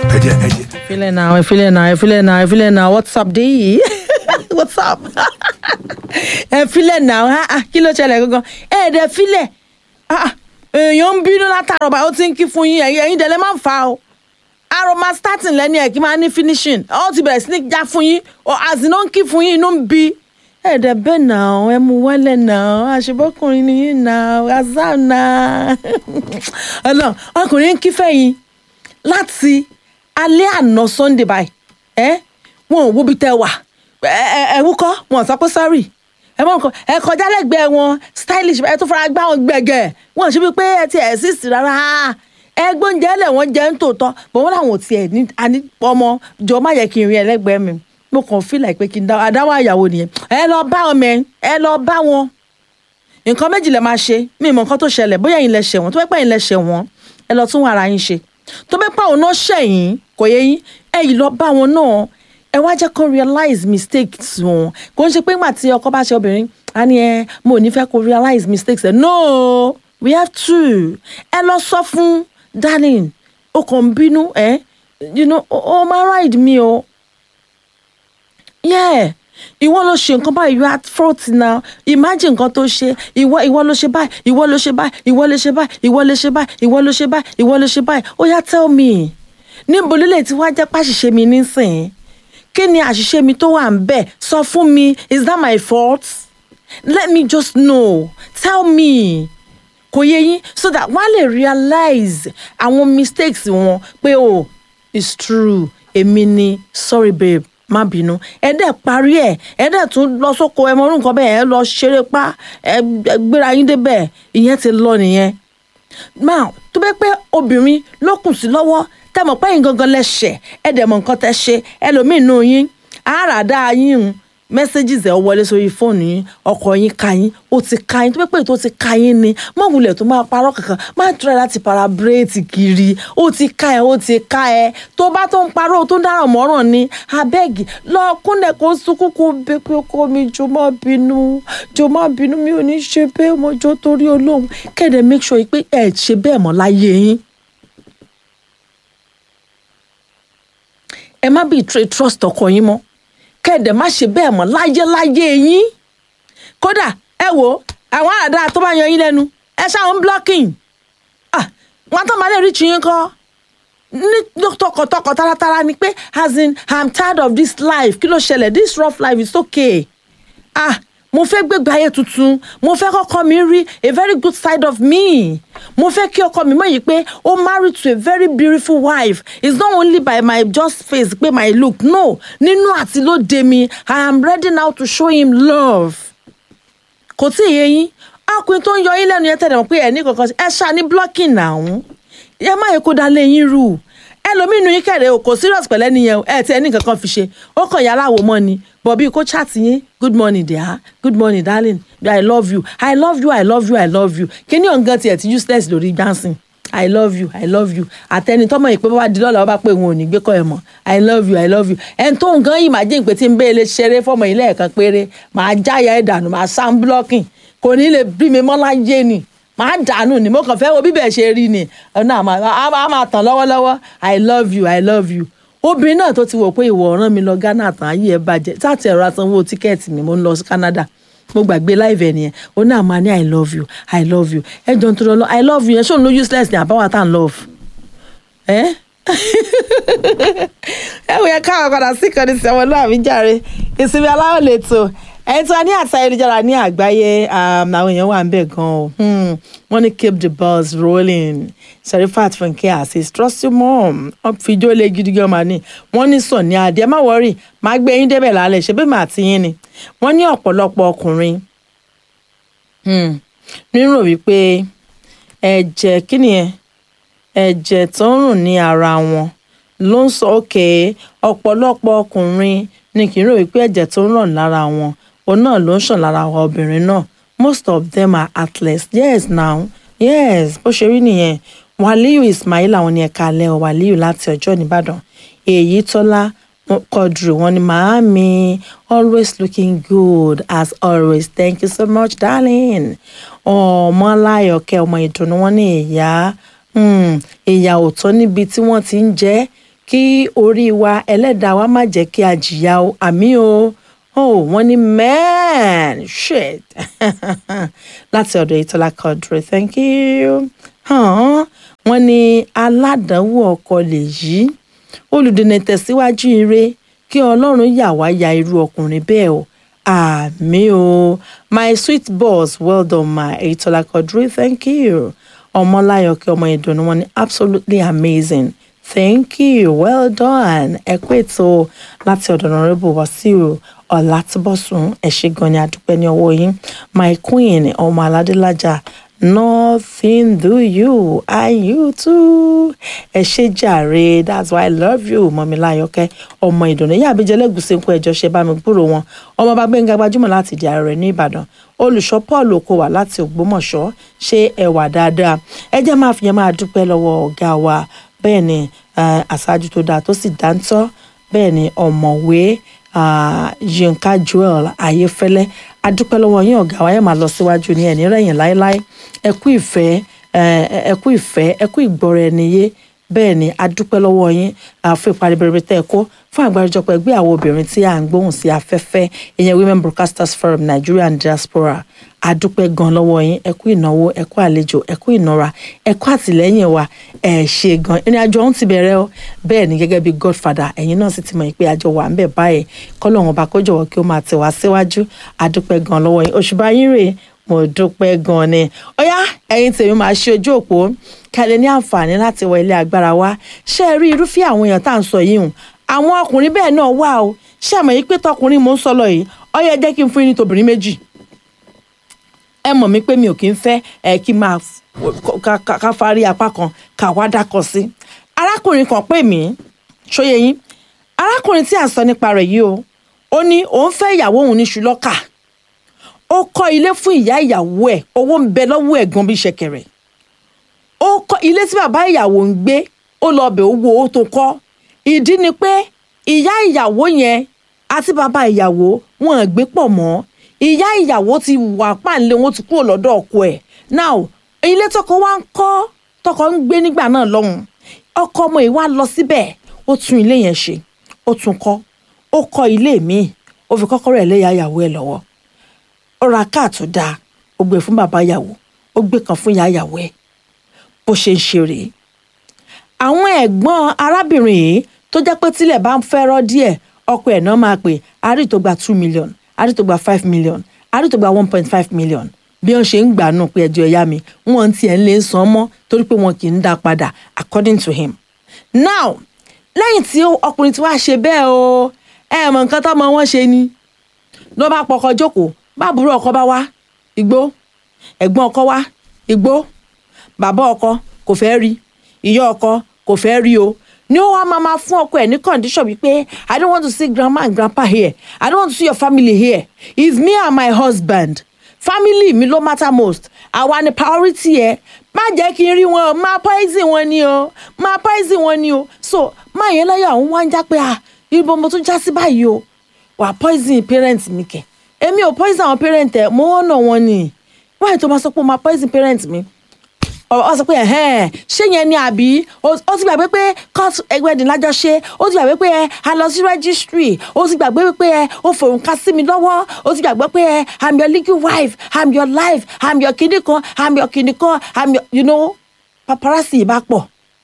ẹ jẹ́ ẹ jẹ́. Feeling now, feeling now, feeling now, feeling now. What's up, D? What's up? Ẹ filẹ̀ now, ah, ah, kí ló ṣẹlẹ̀ gangan? Ẹ dẹ̀ filẹ̀. Ah, ah, Èèyàn ń bínú látàrọ̀ bá ó ti ń kí fún yín, ẹ̀yin ẹ̀yin dẹ̀lẹ́ máa ń fa o. Aroma starting lẹ́ni ẹ̀ kí máa ní finishing. Ó ti bẹ̀rẹ̀ sí ní já fún yín, àzìnà ń kí fún yín, inú ń bí. Ẹ dẹ̀ bẹ́ẹ̀ náà, ẹ mú wálẹ̀ náà, àṣebọ́kùnrin ni yín náà, azá náà. Ọlọ́run, ọkùnrin ń kí fẹ́yìn láti alẹ́ àná sunday báyìí ẹ wọn ò wo bí tẹ wà ẹ ẹ ẹ wúkọ́ wọn ò sọ pé sorry ẹ mọ nǹkan ẹ kọjá lẹ́gbẹ̀ẹ́ wọn stylish ẹ tó fara gbá wọn gbẹ̀gẹ̀ wọn ò ṣe bí pé ẹ ti exist rárá ẹ gbóúnjẹ lẹ̀ wọ́n jẹ́ ń tòótọ́ bọ̀ wọ́n làwọn ò tiẹ̀ ní àní ọmọ jọ má yẹ kí n rí ẹlẹ́gbẹ̀ẹ́ mi mo kàn feel like pé kí n dá àdáwọ̀ àyàwó nìyẹn ẹ lọ bá wọn mẹ ẹ lọ bá wọn nǹkan méjì lè máa ṣe mí mọ nǹkan tó ṣẹlẹ̀ bóyá ẹ̀yin lẹ ṣẹ̀ wọ́n tó bẹ́ẹ̀ pẹ́ ẹ̀yin lẹ ṣẹ̀ wọ́n ẹ lọ tún ara yín ṣe tó bẹ́ẹ̀ pẹ́ òun náà ṣẹ̀yìn kò yẹ yín ẹ yìí lọ bá wọn náà ẹ wá jẹ́ kó realize mistakes wọn kò ń ṣe pé ńgbà tí ọkọ bá ṣe obìnrin á ní ẹ mo ò ní fẹ́ kó realize mistakes ẹ no we have to ẹ lọ sọ fún darling o kàn ń bínú ẹ you know o máa ride mi o yeah ìwọ ló ṣe nǹkan báyìí you are at fault now imagine nǹkan tó ṣe ìwọ ìwọ ló ṣe báyìí ìwọ ló ṣe báyìí ìwọ ló ṣe báyìí ìwọ ló ṣe báyìí ìwọ ló ṣe báyìí ìwọ ló ṣe báyìí ó yá tell me níbo lílẹ̀ tí wàá jẹ́ pàṣìṣe mi nísìnyí kí ni àṣìṣe mi tó wà ń bẹ̀ sọ fún mi is that my fault let me just know tell me kò yé yín so that wọ́n á lè realize àwọn mistakes wọn pé o it's true èmi ni sorry babe má bínú ẹ dẹ̀ parí ẹ̀ ẹ dẹ̀ tún lọ sóko ẹ mọ orú nǹkan bẹ́ẹ̀ ẹ lọ ṣeré pa ẹ gbéra yín débẹ̀ ìyẹn ti lọ nìyẹn now tó bẹ́ pé obìnrin ló kùn sí lọ́wọ́ tẹ́ mọ̀ pé yín gangan lẹ́sẹ̀ ẹ dẹ̀ mọ̀ nǹkan tẹ́ ṣe ẹlòmíín nù yín àràdá yín messages ẹ̀ wọlé sórí fóònù yín ọkọ yín ka yín ó ti ka yín tó bẹ́ pé tó ti ka yín ni má wulẹ̀ tó máa parọ́ kankan má tura láti para bírèètì kiri ó ti ka ẹ ó ti ka ẹ tó bá tó ń parọ́ tó ń dáràn mọ́ràn ni abẹ́gì lọ kúnlẹ̀ kó sunkún kó bẹ pé ọkọ mi jọ má bínú jọ má bínú mi ò ní ṣe bẹ́ẹ̀ mo jọ torí olóhùn kéde make sure pé ẹ ṣe bẹ́ẹ̀ mọ́ láyé yín. ẹ má bí trust ọkọ yín mọ́ kẹ́ẹ̀dẹ̀ má ṣe bẹ́ẹ̀ mọ́ láyé láyé yín kódà ẹ wo àwọn àdá tó bá yan yín lẹ́nu ẹ ṣáwọn blocking ah wọn tó máa lè rí tiyín kọ́ ní tọkàntọkàn taratara ni pé as in i'm tired of this life kí ló ṣẹlẹ̀ this rough life is okay ah mo fẹ́ gbégbé ayé tuntun mo fẹ́ kọ́kọ́ mi rí a very good side of me mo fẹ́ kí ọkọ mi mọ̀ yìí pé ó married to a very beautiful wife it's not only by my just face pé my look no nínú àti lóde mi i am ready now to show him love kò tí ì yé yín ọkùnrin tó ń yọ yín lẹ́nu yẹn tẹ̀lé mọ̀ pé ẹ̀ ní kankan ẹ ṣáà ní blocking náà ẹ má yẹ kó da lé yín rú ẹlòmínú yín kẹrẹ o kò serious pẹ̀lẹ́ nìyẹn ẹ tí ẹ ní kankan fi ṣe ó kàn yàrá àwò mọ́ ni bọ̀bí kó chat yín good morning dear good morning darling i love you i love you i love you i love you kíní ọ̀ngàn tiẹ̀ ti useless lórí dancing i love you i love you àtẹni tọmọ yìí pé bá di lọ́la wọ́n bá pé òun ò ní gbé kọ́ ẹ mọ́ i love you i love you ẹni tó nǹkan yìí máa jẹ́ ìpè tí ń bẹ́ẹ̀ lè ṣeré fọmọ yìí lẹ́ẹ̀kan péré máa jáya ẹ̀ dànù máa sound blocking kò ní lè bí mi mọ́ láyé ni máa dànù ni mo kàn fẹ́ wo bíbẹ̀ ṣe rí ni ọ̀nà a máa tàn lọ́wọ́lọ́wọ́ i love you i love you obìnrin náà tó ti wò pé ìwọ ọ̀ràn mi lọ Ghana tán ayé ẹ bàjẹ́ sáàtì ẹ̀rọ asanwó tíkẹ́ẹ̀tì mi mo ń lọ sí Canada mo gbàgbé láìvẹ nìyẹn ó náà máa ní i love you i love you ẹ jọ ń tó lọ i love you yẹn ṣóun ló useless ní àbáwá tá à ń love ẹ ẹ wò yẹ káwọn padà sí ìkànnì sẹ́wọ̀n náà àbí jàre ìsinmi aláwọ̀ lè tó ẹni tí wọ́n ní àti ayélujára ní àgbáyé àwọn èèyàn wà ń bẹ̀ gan o wọ́n ní keep the buzz rolling Serifat Funke Azeez trust your mom wọ́n fi ijó lé gidi gan ma ní wọ́n ní sàn ní adé má wọ́rì má gbé yín débẹ̀ lálẹ́ ṣe bí màá ti yín ni wọ́n ní ọ̀pọ̀lọpọ̀ ọkùnrin nírò wípé ẹ̀jẹ̀ kí ni ẹ̀ ẹ̀jẹ̀ tó ń rùn ní ara wọn ló ń sọ òkè ọ̀pọ̀lọpọ̀ ọkùnrin ni kì í rò wípé ẹ̀jẹ̀ tó ń rùn lára wọn òun náà ló ń ṣàn lára àwọn obìnrin náà most of them are athletes yes now yes bó ṣe rí nìyẹn wàlíù ismail àwọn ní ẹ̀ka alẹ́ ọ̀ wàlíù láti ọjọ́ nìbàdàn èyí tọ́lá kọdùrù wọn ni màámi always looking good as always thank you so much darling ọmọ aláyọ̀kẹ́ ọmọ ìdùnnú wọn ní ìyá ìyá òótọ́ níbi tí wọ́n ti ń jẹ́ kí orí wa ẹlẹ́dàá wa má jẹ́ kí a jìyà o àmì o oh wọ́n ní man shit láti ọ̀dọ̀ ìtọ́lá Quadri thank you hàn wọ́n ní aládàáwò ọkọ lèyí olùdènà tẹ̀síwájú ire kí ọlọ́run yà wá ya irú ọkùnrin bẹ́ẹ̀ o àmì o my sweet boss well done ma ìtọ́lá Quadri thank you ọmọláyọ̀ kí ọmọ ìdùnnú wọn ní absolutely amazing thank you well done ẹ kú ètò láti ọ̀dọ̀ Honorable Wasiu Ọlátúbọ̀sún ẹ ṣé gan ni adúpẹ́ ní ọwọ́ yín my queen ọmọ aládélájà nothing do you and you too ẹ ṣé jàre that's why i love you mọ̀míláyọ̀kẹ́ ọmọ ìdùnnú ìyá àbíjẹ́ lẹ́gùsí ń kó ẹjọ́ ṣe bá mi gbúrò wọn ọmọ bá gbẹ̀ngà gbajúmọ̀ láti di ààrẹ ní ìbàdàn olùṣọ́ paul okòwà láti ògbómọ̀ṣọ́ ṣe ẹwà dáadáa ẹ jẹ́ máa fi yẹn máa dúpẹ́ lọ́wọ́ ọ̀gá wa bẹ́ẹ̀ ni àṣáájú tó dáa tó sì dáńtọ́ bẹ́ẹ̀ ni ọ̀mọ̀wé yinka joel ayéfẹ́lẹ́ adúpẹ́ lọ́wọ́ yín ọ̀gá wa yẹn máa lọ síwájú ní ẹ̀ní rẹ̀yìn láéláé ẹ kú ìfẹ́ ẹ kú ìfẹ́ ẹ kú ìgbọ́ra ẹni yé bẹ́ẹ̀ ni adúpẹ́ lọ́wọ́ yín fún ìparí bẹ̀rẹ̀ tẹ́ ẹ kó fún àgbáríjọpọ̀ ẹgbẹ́ àwọn obìnrin tí à ń gbóhùn sí afẹ́fẹ́ ìyẹn women broadcasters forum nigeria and diaspora adúpẹ́ gan lọ́wọ́ yín ẹ kú ìnáwó ẹ kú àlejò ẹ kú ìnara ẹ kú àtìlẹ́yìn wa ẹ ṣe gan ìrìn àjò ọ̀hún ti bẹ̀rẹ̀ o bẹ́ẹ̀ ni gẹ́gẹ́ bí godfather ẹ̀yin náà sì ti mọ̀ pé àjọ wà ń bẹ̀ báyìí kọ́lọ́hún ọba kó jọ̀wọ́ kí ó máa tẹ̀ wá síwájú adúpẹ́ gan lọ́wọ́ yín òṣùbà yín rèé mo dúpẹ́ gan ni ọ̀yá ẹ̀yin tèmi máa ṣe ojú òpó kẹ́lẹ́ ní àǹfààní láti wọ ilé agbára wa ṣé ẹ rí irúfẹ́ àwọn èèyàn tá à ń sọ yìí hùn àwọn ọkùnrin bẹ́ẹ̀ náà wà o ṣé àmọ́ yìí pé tọkùnrin mò ń sọ lọ yìí ọ̀yá jẹ́ kí n fún yín ní tobìnrin méjì ẹ mọ̀ mí pé mi ò kí ń fẹ́ ẹ kí n máa ká fárí apá kan ká wá dákọ̀ sí arákùnrin kan pè mí ṣóyè yín arákùnrin tí à ń sọ nípa rẹ̀ yìí o ó ní òun fẹ́ ìyàwó òun ní ṣùlọ́kà ó kọ́ ilé fún ìyá ìyàwó ẹ̀ owó ń bẹ lọ́wọ́ ẹ̀gbọ́n bí ṣẹ̀kẹ̀rẹ̀ ó kọ́ ilé tí bàbá ìyàwó ń gbé ó lọ bẹ̀ owó owó tó kọ́ ìdí ni pé ìyá ìyàwó yẹn àti bàbá ìyàwó wọn ò gbé pọ̀ mọ́ ìyá ìyàwó ti wà páńlé wọn ti kúrò lọ́dọ̀ ọkọ ẹ̀ now ilé tọkọ wa ń kọ́ tọkọ ń gbé nígbà náà lọ́hùn ọkọ ọmọ yìí wá lọ síbẹ̀ ó tún ilé yẹn ṣe ó tún kọ́ ó kọ́ ilé míì ó fi kọ́kọ́rọ́ ẹ̀ léyà ìyàwó ẹ̀ lọ́wọ́ ó ra káà tó dáa ó gbé fún bàbá ìyàwó ó gbé kan fún ìyá ìyàwó ẹ̀ bó ṣe ń ṣe rèé àwọn ẹ̀gbọ́n arábìnrin yìí tó jẹ́ pé tílẹ̀ bá ń fẹ́rọ́ díẹ̀ ọkọ ẹ̀ náà máa pè àrí tó gba two million àrí tó gba five million àrí tó gba one point five million bí wọ́n ṣe ń gbà nù pé ẹjọ́ ẹ̀yá mi wọ́n ti ẹ̀ ń lè san mọ́ torí pé wọn kì í dá padà according to him. now lẹ́yìn tí ọkùnrin tí wàá ṣe bẹ́ẹ̀ o ẹ mọ̀ nǹkan tọ́mọ wọn ṣe ni ló bá pọkọ jókòó báàbúrò ọkọ bá wá igbó ẹ̀gbọ́n ọkọ wá igbó bàbá ọkọ kò fẹ́ rí ìyá ọkọ kò fẹ́ rí o ní ó wá máa ma fún ọkọ ẹ ní condition wípé i don't want to see grandma and grandpa here i don't want to see your family here it's me and my husband family mi ló matter most àwa ni priority ẹ má jẹ́ kí n rí wọn o má poison wọn ni o má poison wọn ni o so má yẹn láyọ̀ àwọn wá ń já pé ah ibo mo tún já sí báyìí o wà poison parent mi kẹ̀ èmi ò poison àwọn parent ẹ mo wọ́n náà wọn ni wáyé tó máa sọ pé o máa poison parent mi ọ sọ pé ẹhẹn ṣé yẹn ni àbí ó ti gbàgbé pé court ẹgbẹ́dìn lájọ ṣe ó ti gbàgbé pé ẹ a lọ sí registry ó ti gbàgbé pé ẹ ó fòun ká sí mi lọ́wọ́ ó ti gbàgbé pé ẹ i'm your legal wife i'm your life i'm your kìnnì kan i'm your kìnnì kan i'm your you know paparazzi bá pọ̀.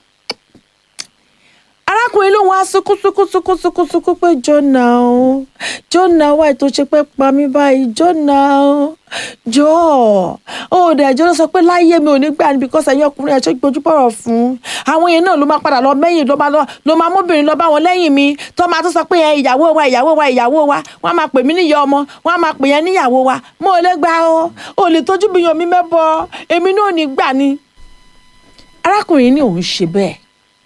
arákùnrin ló wá sunkún sunkún sunkún sunkún sunkún pé jọ́nà o jọ́nà wáyé tó ṣe pé pa mí báyìí jọ́nà o jọ̀ọ́ ó dẹ̀ ẹjọ́ ló sọ pé láyé mi ò ní gbà ní because ẹ̀yin ọkùnrin ẹ̀ṣọ́ gbójú bọ̀rọ̀ fún àwọn yẹn náà ló máa padà lọ mẹ́yìn ló máa ló máa móbìnrin lọ bá wọn lẹ́yìn mi tó máa tó sọ pé ìyàwó wa ìyàwó wa ìyàwó wa wọ́n á máa pè mí níyà ọmọ wọ́n á máa pè yẹn níyàwó wa mo ò lè gbà o ò lè tójú bí yan mi mẹ́bọ èmi náà ò ní gbà ni. arákùnrin ní òun ṣe bẹ́ẹ̀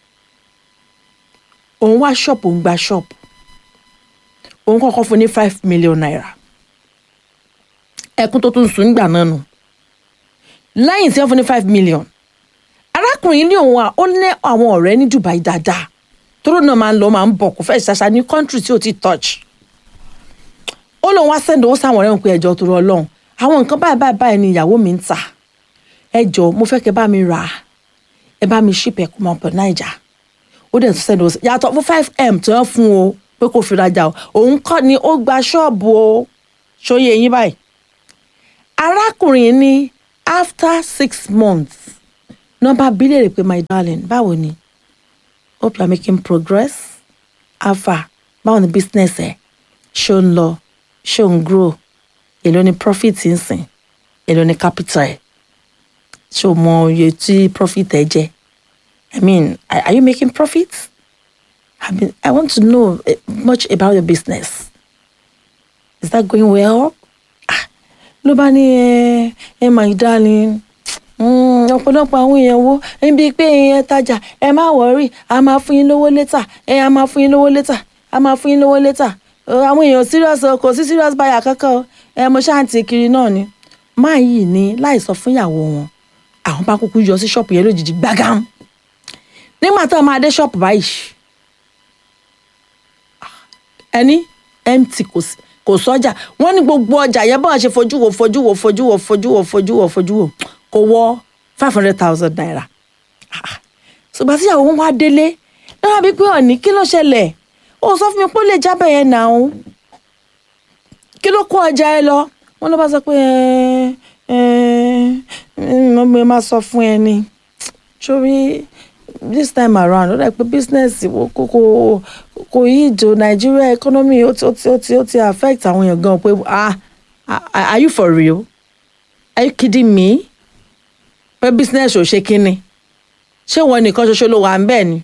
òun wá ṣọ́ọ̀pù òun gba ṣọ́ọ̀pù òun kọ́kọ́ fún ní five million naira ẹkún tó tún sùn nígbà náà nù lẹ́yìn tí wọ́n fún ní five million arákùnrin ní òun à ó ní àwọn ọ̀rẹ́ ní Dubai dáadáa tóró náà máa ń lọ máa ń bọ̀ kó fẹ́ ṣàṣà ní country tí ò ti touch ó lóun wá sẹ́ndì owó sáwọn ọ̀rẹ́ òun pé ẹjọ́ tó rọ ọlọ́run àwọn nǹkan báyìí báyìí báyìí ni ìyàwó mi ń tà ẹjọ́ mo fẹ́ kẹ́ bá mi rà á ẹ bá mi ship ẹ̀ kó máa pọ̀ Naija ó dẹ̀ tún sẹ́ni owó yàtọ̀ fún five m tí wọ́n fún o pé kò fi rajà o òun kọ́ ni ó gba ṣọ́ọ̀bù o ṣóyè yín báyìí arákùnrin ní after six months nọ́mbà bílẹ̀ pé my darling báwo ni hope you are making progress alpha báwo ni business ẹ̀ ṣó ń lọ ṣó ń grow èló ni profit ń sìn èló ni capital ẹ̀ ṣó mọ iye tí profit ẹ̀ jẹ́ i mean are, are you making profit i mean i want to know eh, much about your business is that going well ah ló bá ní ẹ ẹ my darling mm, ọ̀pọ̀lọpọ̀ àwọn èèyàn wo níbi pé ẹ tajà ẹ má wọrí a máa fún yín lówó létà ẹ a máa fún yín lówó létà a máa fún yín lówó létà àwọn èèyàn serious o kò sí serious buyer kankan o ẹ mo ṣáàǹtì kiri náà ni máa yìí ní láì sọ fún ìyàwó wọn àwọn bá kúkú yọ sí ṣọ́ọ̀pù yẹn lójijì gbágám nígbà tó máa dé ṣọ́ọ̀pù báyìí ẹni empty kò sí kò sọ́jà wọ́n ní gbogbo ọjà yẹn bọ́n ṣe fojú wo fojú wo fojú wo fojú wo fojú wo fojú wo kò wọ five hundred thousand naira ṣùgbọ́n tí ìyàwó wọn wá délé náà bí pé ọ̀ní kí ló ṣẹlẹ̀ ó sọ fún mi pé ó lè jábẹ̀ yẹn nà ó kí ló kó ọjà ẹ lọ wọn ló bá sọ pé ẹ ẹ mo máa sọ fún ẹ ni sórí this time around ó dà pé business kò kò kò yí ìjò Nigeria economy ó ti ó ti ó ti ó ti affect àwọn èèyàn gan pé ah are you for real are you kidding me pé business ò ṣe kínni ṣé wọn nìkan ṣoṣo ló wà ń bẹ́ẹ̀ ni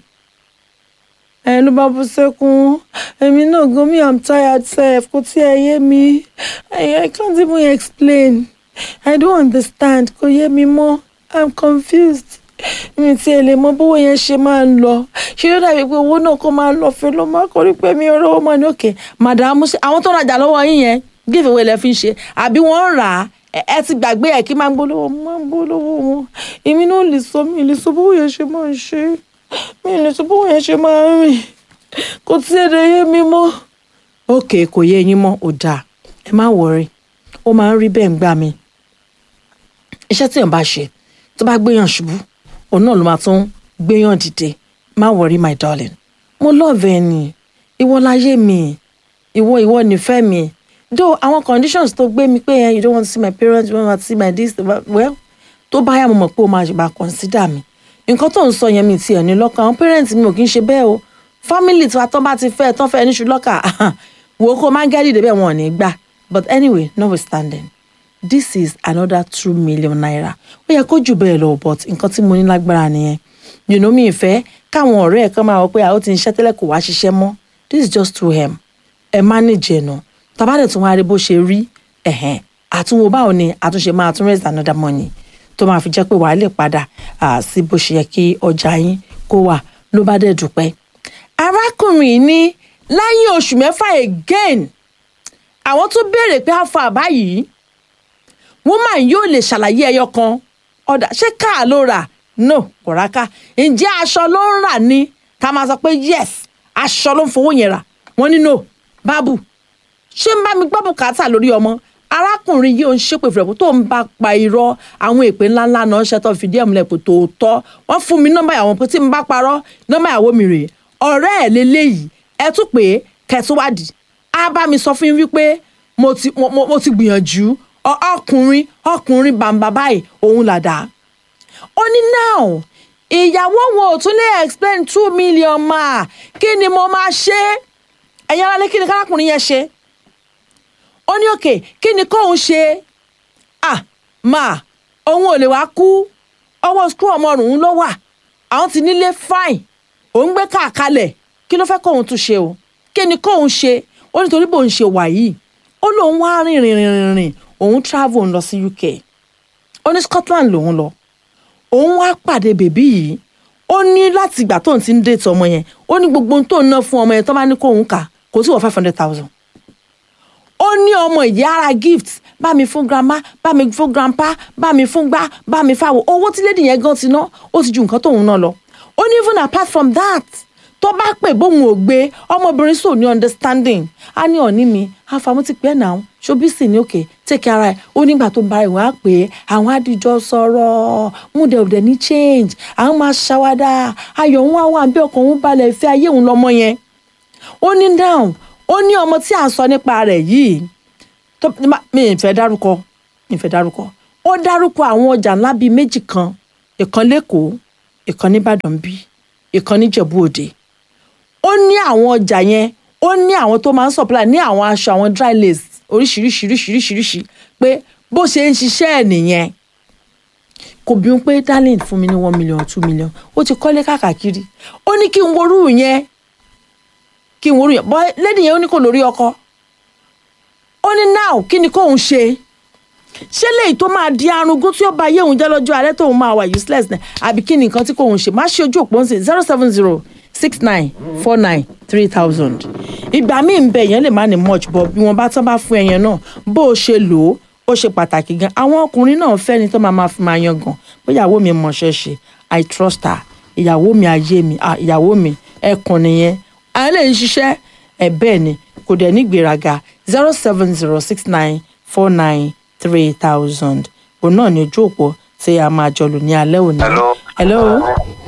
ẹ ló bá bú sẹ́kún èmi náà gan me i'm tired sef kò tí ẹ yé mi i can't even explain i don't understand kò yé mi mọ́ i'm confused mi tí ẹ lè mọ bówó yẹn ṣe máa ń lọ ṣé yóò dàbí pé owó náà kó máa lọ fẹ́ ló máa kọ́ rí pé mi ò rówó mọ́ ní òkè màdàmú àwọn tó rajà lọ́wọ́ yín yẹn give away lẹ fi ń ṣe àbí wọ́n ń rà á ẹ ti gbàgbé ẹ kí máa ń gbólówó máa ń gbólówó wọn èmi náà lè sọ mi lè sọ bówó yẹn ṣe máa ń ṣe mi lè sọ bówó yẹn ṣe máa ń rìn kò tí ẹ lè yé mi mọ́. òkè kò yé yín mọ́ ò dáa ẹ má wọrí ó máa ń rí bẹ́ẹ̀ ń gbà mí iṣẹ́ tí èèyàn bá ṣe tó bá gbéyàn ṣubú òun náà ló máa tún gbéyàn dìde má wọrí my darling mo love ẹ ni ìwọ láyé mi ìwọ ìwọ nífẹ̀ẹ́ mi though àwọn conditions tó gbé mi pé you don't want to see my parents you don't want to see my this well tó bá yà mo mọ̀ pé o máa ṣèbá consider mi nǹkan tó ń sọ yẹn mi tiẹ̀ ní lọ́kàn àwọn parents mi ò kí ń ṣe bẹ́ẹ̀ o family tí wa tán bá ti fẹ́ tán fẹ́ níṣu lọ́kà wò ó kó máa ń gẹ́rì débẹ̀ wọn ò ní gbà but anyway notwithstanding this is another two million naira ó yẹ kó jù bẹ́ẹ̀ lọ but nǹkan tí mo ní lágbára nìyẹn you know mi ìfẹ́ káwọn ọ̀rẹ́ ẹ̀ kan máa wọ pé àwọn ti ń ṣiṣẹ́ tẹ́lẹ̀ kò wá ṣiṣẹ́ mọ́ this is just too hem ẹ manage ẹ̀ nà tabadẹ̀ tún wá rí bó ṣe rí ẹ̀hẹ̀n àtúnwò báwo ni àtúnṣe máa tún raise another money tó máa fi jẹ́ pé wàá lè padà sí bó ṣe yẹ kí ọjà yín kó wà ló bá dẹ̀ dúpẹ́. arákùnrin ní lẹ́yìn oṣù mẹ́fà again àwọn tún béèrè pé àfọ àbá yìí woman yóò lè ṣàlàyé ẹyọ kan ọ̀dà ṣé káà ló rà no kò rà ká ǹjẹ́ aṣọ ló ń rà ní ká máa sọ pé yes aṣọ ló ń fowó yẹn rà wọ́n ní no bábù ṣé ń bá mi gbọ́ bùkátà lórí ọmọ arákùnrin yìí ò ń ṣépè fún ẹ̀ tó ń bá pa irọ́ àwọn èpè ńláńlá náà ṣe tó fìdí ẹ̀ múlẹ̀ pé tòótọ́ wọ́n fún mi nọ́mbà ìyàwó pé tí n bá parọ́ nọ́mbà ìyàwó mi rèé ọ̀rẹ́ ẹ̀ lélẹ́yìí ẹ tún pé kẹtùwádìí á bá mi sọ fún yín wípé mo ti mo ti gbìyànjú ọkùnrin ọkùnrin bàǹbà báyìí òun làdá ó ní now ìyàwó wọn ò tún lè explain two million máa kí ni mo máa ṣe ẹ̀yin aráalé kí ni kárakùnrin yẹn ṣe ó ní òkè kí ni kóun ṣe ah máa òun ò lè wá kú ọwọ́ skul ọmọrùn ló wà àwọn ti nílé fine òun gbé káàkalẹ̀ kí ló fẹ́ kóun tún ṣe o kí ni kóun ṣe ó nítorí bóun ṣe wà yìí ó lóun wá rìn rìn rìn rìn òun travel lọ sí UK ó ní Scotland lòun lọ òun wá pàdé bèbí yìí ó ní láti ìgbà tóun ti ń dètò ọmọ yẹn ó ní gbogbo ohun tóun ná fún ọmọ yẹn tó bá ní kóun kà kò sí wọ five hundred thousand ó ní ọmọ ìyá ara gift bá mi fún grandma bá mi fún grandpa bá mi fún gbá bá mi fáwọ owó tí lady yẹn gan ti ná ó ti ju nǹkan tóun ná lọ ó ní even apart from that tó bá pè bóun ò gbé ọmọbìnrin sò ní understanding á ní ọ̀ní mi àfàmú ti pẹ́ náà ṣobí sì ní òkè take ara ẹ̀ ó nígbà tó ń bá ìwọ̀n á pè é àwọn àdìjọ sọ̀rọ̀ múdẹ òdẹ ní change àwọn máa ṣàwádà ayọ̀ ń wá wà bí ọkàn òun balẹ̀ ìfẹ́ ayé òun lọ́mọ yẹn ó ní down ó ní ọmọ tí à ń sọ nípa rẹ̀ yìí tó mi ì fẹ́ dárúkọ mi ì fẹ́ dárúkọ ó dárúkọ àwọn ọjà ńlá bíi méjì kan ìkan lẹ́kọ̀ọ́ ìkan nìbàdàn bí ìkan níjẹ̀bú òde ó ní àwọn ọjà yẹn ó ní àwọn tó máa ń supply ní àwọn aṣọ àwọn dry lace oríṣiríṣiríṣiríṣiríṣi pé bó ṣe ń ṣiṣẹ́ ẹ̀ nìyẹn kò bí wọn pé darling fún mi ní one million two million ó ti kọ́lé káàkiri ó ní kí n worú yẹn kí n worú yẹn bọ́ lẹ́dí yẹn ó ní kò lórí ọkọ ó ní now kí ni kóun ṣe ṣé léyìí tó máa di arúgbó tí ó bá yé òun jẹ́ lọ́jọ́ alẹ́ tóun máa wà useless náà àbí kí ni nǹkan tí kóun ṣe má ṣe ojú òpó ń sìn zero seven zero six nine four nine three thousand ìgbà míì ń bẹ èèyàn lè má ní much but bí wọn bá tán bá fún ẹyàn náà bó o ṣe lò ó ó ṣe pàtàkì gan àwọn ọkùnrin náà fẹ́ ni tó máa máa fi máa yan gan pé ìyàwó mi mọ̀ṣẹ́ ṣe i trust her ìyàwó mi ayé mi ah ìyàwó mi ẹkùn nìyẹn àwọn lè ń ṣiṣẹ́ ẹ̀ bẹ́ẹ̀ ni kò dẹ̀ ní gbéraga zero seven zero six nine four nine three thousand òun náà ní ojú òpó tí a máa jọ lò ní alẹ́ òní. Hello. hello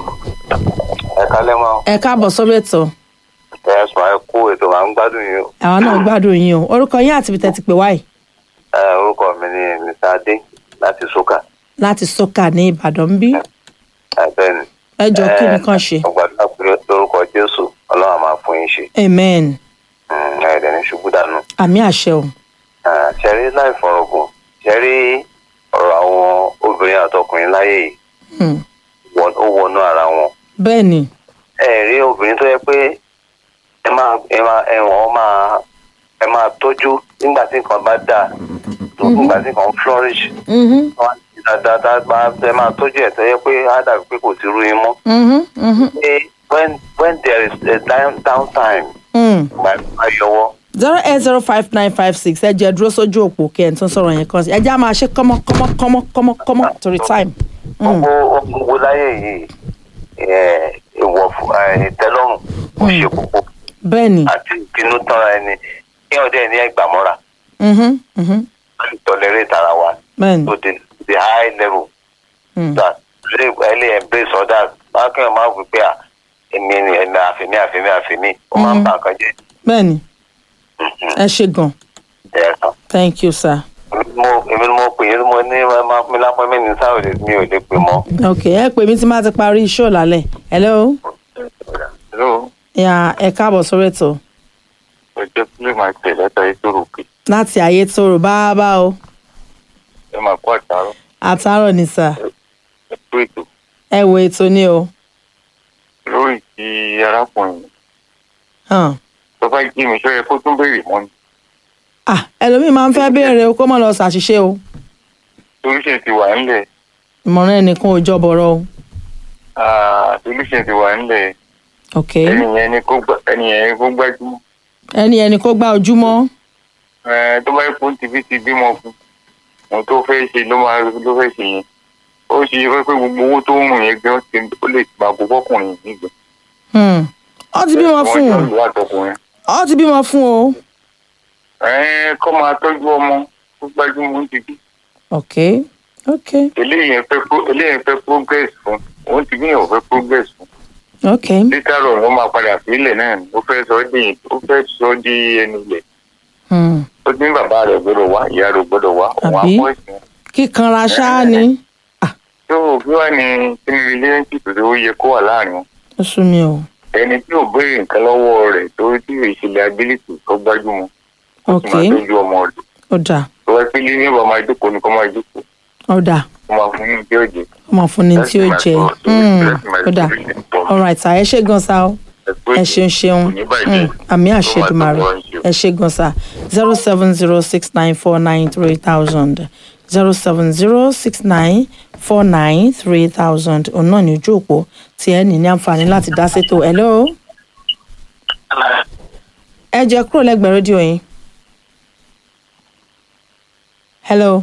ẹ kálẹ́ mọ́ ẹ káàbọ̀ sọ́bẹ̀tọ̀ ẹ sọ ẹ kú ètò máa ń gbádùn yín o àwọn náà gbádùn yín o orúkọ yín àti ibi tẹ́ ti pè wáyé ẹ orúkọ mi ni mr adé láti soka láti sọ́kà ní ìbàdàn bí ẹ bẹ́ẹ̀ ni. ẹ jọ kí nìkan ṣe mo gbàdúrà pé lórúkọ jésù ọlọ́run á máa fún yín ṣe amen Mm, ẹ dẹ̀ ní ṣubú dànù. àmì àṣẹ o Ah, ṣẹ́rí láì fọ̀rọ̀gùn ṣẹ́rí ọ̀rọ̀ àwọn obìnrin àtọkùnrin láyé yìí Hmm. wọ- ó wọnú ara wọn. bẹ́ẹ̀ ni ẹ rí obìnrin tó yẹ pé ẹ máa ẹ máa ẹ wọ́n máa ẹ máa tọ́jú nígbà tí nǹkan bá dáa nígbà tí nǹkan flourish Mhm, wọ́n á ti dáadáa tá a bá ẹ máa tọ́jú ẹ̀ tó yẹ pé á dàbí pé kò sí irú yín mọ́. mhm, mhm, pé when when there is a down down time hmm. máa máa yọwọ́. zero eight zero five nine five six ẹ jẹ́ dúró sójú òpó kí ẹ̀ tún sọ̀rọ̀ yẹn kan sí ẹ jẹ́ á máa ṣe kọ́mọ́ kọ́mọ́ kọ́mọ́ kọ́mọ́ kọ́mọ́ torí time. Hmm. gbogbo gbogbo láyé yìí ẹ, ìwọ̀ fún- ẹ, ìtẹ́lọ́rùn ó ṣe kókó bẹ́ẹ̀ ni àti ìbínú tánra ẹni kí ọdẹ ní ẹgbàmọ́ra Mhm, mhm, láti tọ́lẹ́rẹ́ ìtara wa bẹ́ẹ̀ ni to the the high level Hmm. that lè ẹ lè embrace others máa kí wọn máa wí pé à èmi ni ẹ̀mí àfẹ́mí àfẹ́mí àfẹ́mí ó máa ń bà nǹkan jẹ́ bẹ́ẹ̀ ni ẹ ṣe gan ẹ̀ kan. thank you sir. mo èmi ni mo pè é mo ní máa fún mi lápẹ́ mi ní sáwọ́dẹ̀ mi ò lè pè mọ́. ok ẹ pè mí tí máa ti parí iṣẹ́ ọ̀làlẹ̀ hello Hello, ya ẹ káàbọ̀ sórí ètò ọjọ́ kílè máa tẹ̀ látàrí tó ròkè. láti ayé tó rò bá bá o Ẹ máa kó àtàrọ̀ àtàrọ̀ ni sà ẹ kú ètò ẹ wo ètò ni o lórí ti arákùnrin. hàn. Tó bá jí mi sọ́yẹ kó tún béèrè mọ́ ni. ah ẹlòmíì máa ń fẹ́ béèrè o kó mọ̀ lọ ṣàṣìṣe o Solution ti wà ńlẹ̀. ìmọ̀ràn ẹnìkan ò jọbọ̀rọ̀ o Ah, Solution ti wà ńlẹ̀. ok Ẹni yẹn ni kó gbá- ẹni yẹn ni kó gbájúmọ́. ẹni ẹni kó gbá ojúmọ́ Ẹ, Tó bá yẹ kó ti fi ti bímọ fún. Mo tó fẹ́ ṣe ló máa ló fẹ́ ṣe yẹn. Ó ṣe é pé gbogbo owó tó ń rùn yẹn gan ti ó lè máa kó fọ́kùnrin nígbà. Hmm. ọ ti bímọ fún Wọ́n o jọ ìlú àtọkùnrin. ọ ti bímọ fún o Ẹ kọ́ máa tọ́jú ọmọ tó gbájúmọ́ ti bí. ok ok eléyìí fẹ́ pro- eléyìí fẹ́ progress fún òun ti gbìyànjú fẹ́ progress fún ok later on wọ́n máa padà sílẹ̀ náà ni ó fẹ́ sọ ọ́ di ó fẹ́ sọ ọ́ di ẹnu ilẹ̀ Hmm. ó ní bàbá rẹ̀ gbọ́dọ̀ wá ìyá rẹ̀ gbọ́dọ̀ wá òun á Àbí? kọ́ ẹ̀sìn kíkanra ṣáá ni tó kí wàá ní kíni relationship tó ó yẹ kó wà láàrin wọn ó sú mi o ẹni tí ò béèrè nǹkan lọ́wọ́ rẹ̀ tó tí ìṣẹ̀lẹ̀ ability tó gbájúmọ́ ó ok sì máa tọ́jú ọmọ rẹ̀ ó dà tó wá pé ní ìbá máa jókòó ní kó máa jókòó ó dà kó máa fún ní ìdí òjò ọmọ fún ni tí ó jẹ Hmm. ó dà alright sir ẹ ṣe gan sa o ẹ ṣeun ṣeun Mm, àmì àṣedùmarè ẹ ṣe gan sa zero seven zero six nine four nine three thousand zero seven zero six nine four nine three thousand òun náà ní ojú òpó tí ẹ ní ní àǹfààní láti dá sétò hello ẹ jẹ́ kúrò lẹ́gbẹ̀ẹ́ rédíò yín hello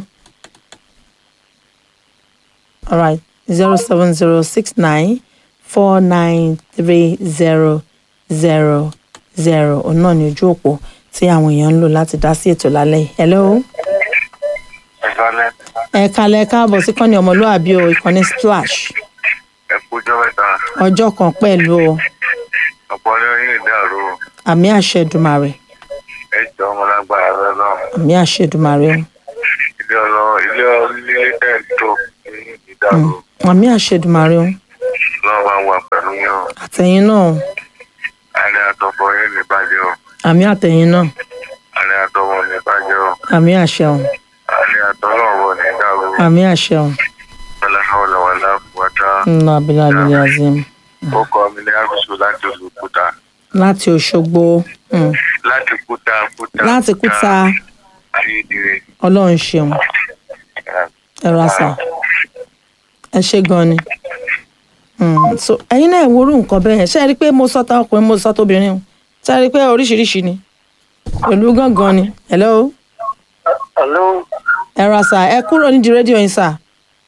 alright zero seven zero six nine four nine three zero zero zero òun náà ní ojú òpó tí àwọn èèyàn ń lò láti dá sí ètò lálẹ́ yìí. hello ìsọlẹ̀ ẹ kalẹ̀ káàbọ̀ sí kọ́ni ọmọlúwàbí o ìkànnì splash ẹ kújọ́ mẹ́ta ọjọ́ kan pẹ̀lú o ọ̀pọ̀ ní oyin ìdàrú àmì àṣẹ Èdùmàrè ẹ jọ ọmọ lágbára rẹ náà àmì àṣẹ Èdùmàrè o ilé ọlọ ilé ilé tẹ̀ ń tó oyin ìdàrú àmì àṣẹ Èdùmàrè o náà máa wà pẹ̀lú yín o àtẹ̀yìn náà o alẹ́ àtọ̀bọ̀ yín ní bàjẹ́ o àmì àtẹ̀yìn náà alẹ́ àtọ̀bọ̀ ní bàjẹ́ o àmì àṣẹ o alẹ́ àtọ̀lọ́wọ̀ ní ìdàrú àmì àṣẹ o wàlá hàwùlà wàlá kùwàtà ńlá abilà abilà azim ó kọ́ mi ní àgùsù láti olùkúta láti Òṣogbo mm, láti kúta kúta láti kúta ayédèrè Ọlọ́run ṣeun ẹ ra sà ẹ ṣe gan ni Mm, so ẹ̀yin náà wo irú nǹkan bẹ́ẹ̀ yẹn ṣe é rí i pé mo sọ ta ọkùnrin mo sọ tóbìnrin o ṣe é rí i pé oríṣiríṣi ni pẹ̀lú gángan ni hello hello ẹ ra sà ẹ kúrò nídìí rédíò yín sà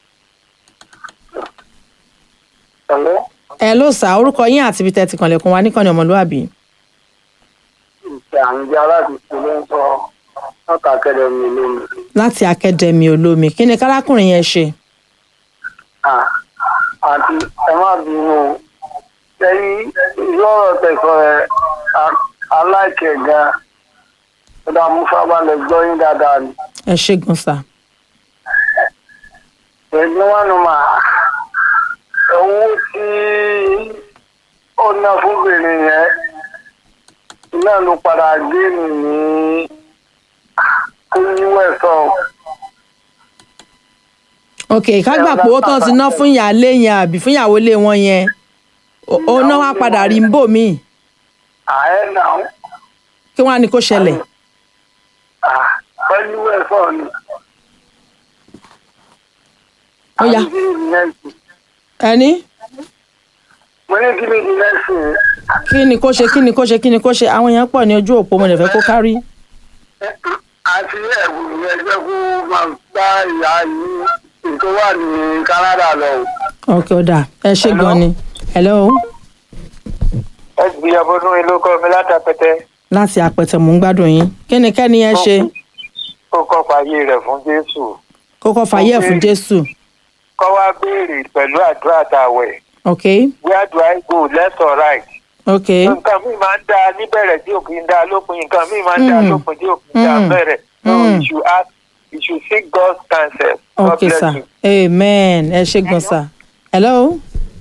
hello hello sà orúkọ yín àti ibi tẹ́ ti kànlẹ̀kùn wa níkànnì ọmọlúwàbí ìṣe àǹjẹ́ aláàbìsí ló ń sọ ọ̀tà kẹlẹ̀ mi lónìí. láti akademi olómi kí ni kárákùnrin yẹn ṣe àti ẹ má bínú o lẹ́yìn lọ́rọ̀ tẹ̀sán ẹ̀ aláìkẹ̀ gan ó dá mú fábàlẹ̀ gbọ́ yín dáadáa ni. ẹ ṣe gan sà pẹ̀lú wọn nù mà owó tí ó ná fún bèrè yẹn náà ló padà gé mi ní kúnyíwẹ̀ sọ. ok ká gbà pé owó tán ti ná fún ìyáálé yẹn àbí fún ìyàwó ilé wọn yẹn ó- ó ná wá padà rí ń bò míì ààyè náà kí wọ́n á ní kó ṣẹlẹ̀ pẹ̀lú ẹ̀fọ́ ni. Ó yá. àbí kí ni nẹ́ẹ̀sì? ẹni mo ní kí ni nẹ́ẹ̀sì kí ni kó ṣe kí ni kó ṣe kí ni kó ṣe àwọn èèyàn pọ̀ ní ojú òpó mo lè fẹ́ kó kárí àti ẹ̀bù ẹgbẹ́ kó máa bá ìyá yìí tó wà ní Canada lọ. ok ó dà ẹ ṣe gan ni hello ẹ gbìyànjú ọdún ìlú kọ́ mi látàpẹ́tẹ́ láti apẹ̀tẹ̀ mò ń gbádùn yín kí ni kẹ́ni yẹn ṣe ó kọ́ fàyè rẹ̀ fún Jésù kókó fàyè ẹ̀ fún jésù kọ́ wá béèrè pẹ̀lú àdúrà tàwẹ̀ ok where do I go left or right. ok nǹkan mi máa ń da níbẹ̀rẹ̀ tí òkè ń da lópin nǹkan mi máa ń da Mm. lópin tí òkè ń da Mm. bẹ̀rẹ̀ so Mm. you should ask you should seek God's counsel. God ok bless sir you. amen ẹ ṣe gan sir hello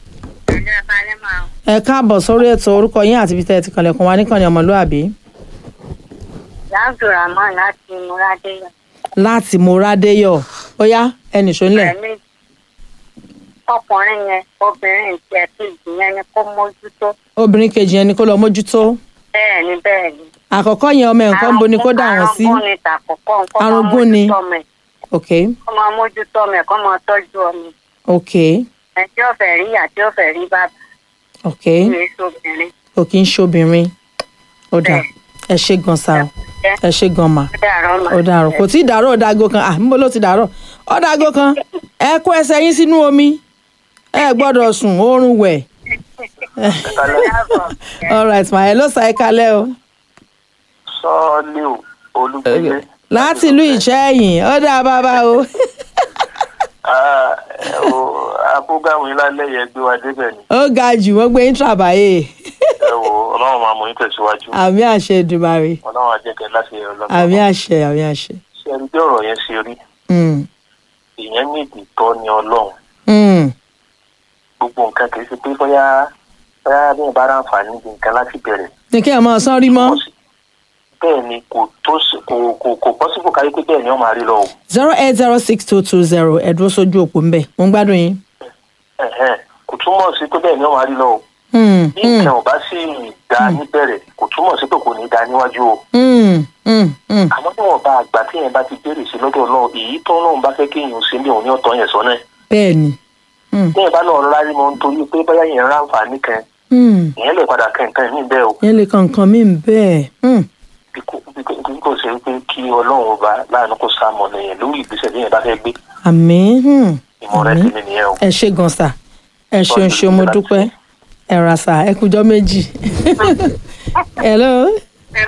ẹ káàbọ̀ sórí ètò orúkọ yín àti ibi tẹ́ ẹ ti kànlẹ̀kùn wa níkànnì ọmọlúàbí abdulrahman láti múradéyà láti moradéyọ̀ ó yá ẹnì ṣónlẹ̀ ẹ̀mí ọkùnrin yẹn obìnrin tí ẹ kejì yẹn ni kó mójútó obìnrin kejì yẹn ni kó lọ mójútó bẹ́ẹ̀ ni bẹ́ẹ̀ ni. àkọ́kọ́ yẹn ọmọ ẹ̀ nǹkan ń bo ni kó dà wọ́n sí arúgbó ni tàkọ́kọ́ nǹkan máa Arúgbó ni. mójútó ọmọ ẹ̀ ok kó máa mójútó ọmọ ẹ̀ kó máa tọ́jú ọmọ ẹ̀ ok ẹ̀ tí ó fẹ́ rí ìyá tí ó fẹ́ rí bàbá ok tí èso obìnrin kò kí ń ṣobìnrin ó dà ẹ ṣe gan sa o ẹ ṣe gan mà ó dàrọ́ mà. ó dàrọ̀ kò tí ì dàrọ̀ ó dàgó kan ah níbo ló ti dàrọ̀ ó dàgó kan ẹ kó ẹsẹ̀ yín sínú omi ẹ gbọ́dọ̀ sùn oorun wẹ̀ all right ma ẹ ló sa ẹ kalẹ̀ o sọ́ọ́lì olùgbélé. láti ìlú ìṣẹ́yìn ó dà bàbá o abúgáwìn lálẹ́ yẹn gbé wa débẹ̀ ni ó ga jù wọ́n gbé intrabaye ẹ wò ọlọ́run máa mú yín tẹ̀síwájú àmì àṣẹ Èdùmàrè ọlọ́run àjẹkẹ́ láti ẹ̀rọ lọ́gbọ̀n. àmì àṣẹ àmì àṣẹ. ṣé ẹni bí ọ̀rọ̀ yẹn ṣe rí Mm, ìyẹn ní ìdìtọ́ ni ọlọ́run mm, gbogbo nǹkan kì í ṣe pé bóyá bóyá bí ẹ bá ráǹfààní bí nǹkan láti bẹ̀rẹ̀ ní kí ẹ máa sán rí mọ́ bẹ́ẹ̀ ni kò tó sí- kò kò kò pọ́sibù káyé pé bẹ́ẹ̀ ni wọ́n máa rí lọ o zero eight zero six two two zero ẹ dúró sójú òpó ń bẹ̀ mo ń gbádùn yín. Ẹ̀hẹ́n, kò túmọ̀ sí pé bẹ́ẹ̀ ni wọ́n máa rí lọ o Mm, bí mm, nǹkan ò bá sì dá níbẹ̀rẹ̀ kò túmọ̀ sí pé kò ní dá níwájú o mm, mm, mm. àmọ́ níwọ̀n bá àgbà tí yẹn bá ti béèrè sí lọ́dọ̀ náà èyí tó náà bá fẹ́ kí èèyàn ṣe ní òun ní ọ̀tọ̀ yẹn sọ́nà bẹ́ẹ̀ ni Mm, bí yẹn bá náà rárí mọ́ nítorí pé bóyá yẹn ráǹfààní kan mm. ìyẹn lè padà kẹ́ nǹkan ní bẹ́ẹ̀ o yẹn lè kan nǹkan mí bẹ́ẹ̀. Mm, bí kò bí kò bí kò ṣe pé kí ọlọ́run ọba láàánú kó sàmọ̀nà yẹn lórí ìgbésẹ̀ tí yẹn bá fẹ́ gbé àmín mm, ìmọ̀ràn àmín. tèmi nìyẹn o. ẹ ṣe gan sa ẹ ṣeun ṣeun mo dúpẹ́ ẹ ra sà ẹ kújọ méjì hello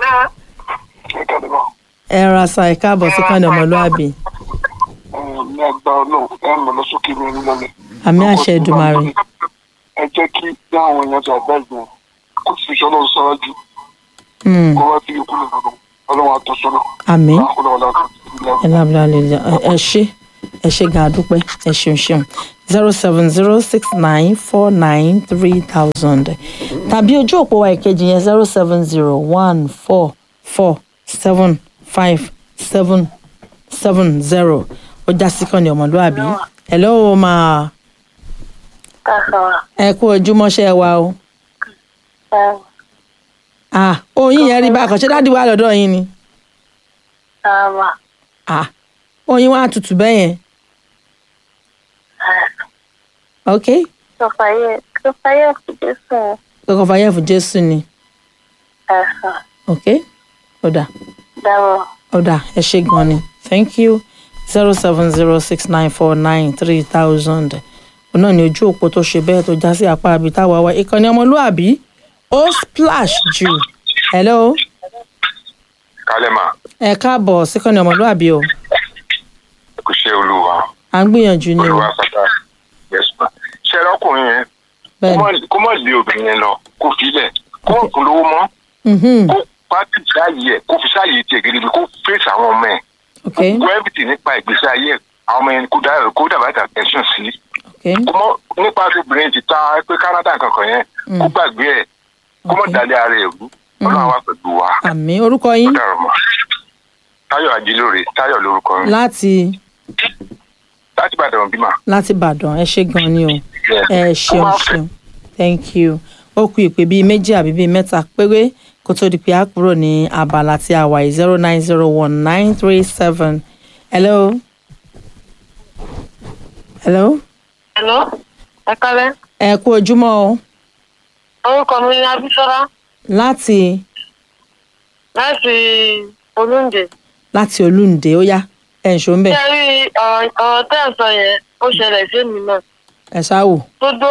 ẹ ra sà ẹ káàbọ̀ sí kànnì ọmọlúàbí ní agbá ọlọ́run ẹ mọ̀ lọ sókè ní orí lọ́lẹ̀. àmì àṣẹ Èdùmàrè ẹ jẹ́ kí bí àwọn èèyàn ti àgbá ìgbọ̀n kó sì fi ọlọ́run sáájú Hmm, kó wá sí ikú lọ́dọ̀ ọlọ́run àtọ́sọ́nà. àmì ọlọ́run àtọ́sọ́nà. ẹ lábúlá lè jà ẹ ṣe ẹ ṣe gan adúpẹ́ ẹ ṣeun ṣeun zero seven zero six nine four nine three thousand tàbí ojú òpó wa ìkejì yẹn zero seven zero one four four seven five seven seven zero ó já sí kan ní ọmọlúàbí hello ma Káàsán. ẹ kú ojúmọ́ṣẹ́ wa o Ẹ ah oyin yẹn rí bákan ṣé dáàdi wà lọ́dọ̀ yín ni sábà. ah oyin wa tutù bẹ́ẹ̀ yẹn ok Sọfàyẹ Sọfàyẹ fìdí sùn kókò fàyẹ̀ fún jésù ni ẹ̀sán ok ó dà dáwọ̀. ó dà ẹ ṣe gan ni thank you zero seven zero six nine four nine three thousand òun náà ni ojú òpó tó ṣe bẹ́ẹ̀ tó já sí apá àbí táwa wa ìkànnì ọmọlúàbí ó splash jù hello kálẹ̀ mà ẹ káàbọ̀ síkànnì ọmọlúàbí o kò ṣe olúwa à ń gbìyànjú ni o olúwa pátá yẹsùn mà ṣe ọkùnrin yẹn kó bẹ́ẹ̀ má- kó má lé obìnrin yẹn lọ kó filẹ̀ kó má kún lówó mọ́ ni kó pàtì sáàyè ẹ̀ kó fi sáàyè tiẹ̀ gidi kó fèsì àwọn ọmọ ẹ̀ ok kó everything nípa ìgbésí ayé ẹ̀ àwọn ọmọ yẹn kó dá kó dàbá ìtà tẹ̀sán sí ok kó mọ́ nípa obìnrin ti ta pé Canada kankan yẹn kó gbàgbé ẹ̀ kó mọ̀ Ok. dalẹ̀ ara ẹ̀ rú ọlọ́run wa pẹ̀lú wa àmì orúkọ yín ó dàrọ̀ mọ́ Táyọ̀ Ajílóore Táyọ̀ lórúkọ mi láti láti Ìbàdàn bímọ. láti ìbàdàn ẹ ṣe gan ni o ẹ Ó ṣeun máa fẹ́. ṣeun thank you ó kù ìpè bíi méjì àbí bíi mẹ́ta péré kó tó di pé a kúrò ní abala tí a wà yìí zero nine zero one nine three seven hello hello Hello. Ẹ kálẹ́. ẹ kú ojúmọ́ o Orúkọ mi ni Abísọ́lá láti láti Olúǹde. láti olúǹde ó yá ẹ ń ṣó ń bẹ̀ Ṣé rí ọ̀rọ̀ ọ̀rọ̀ tẹ́ ẹ̀ sọ yẹn ó ṣẹlẹ̀ sí mi náà. ẹ ṣáwò Gbogbo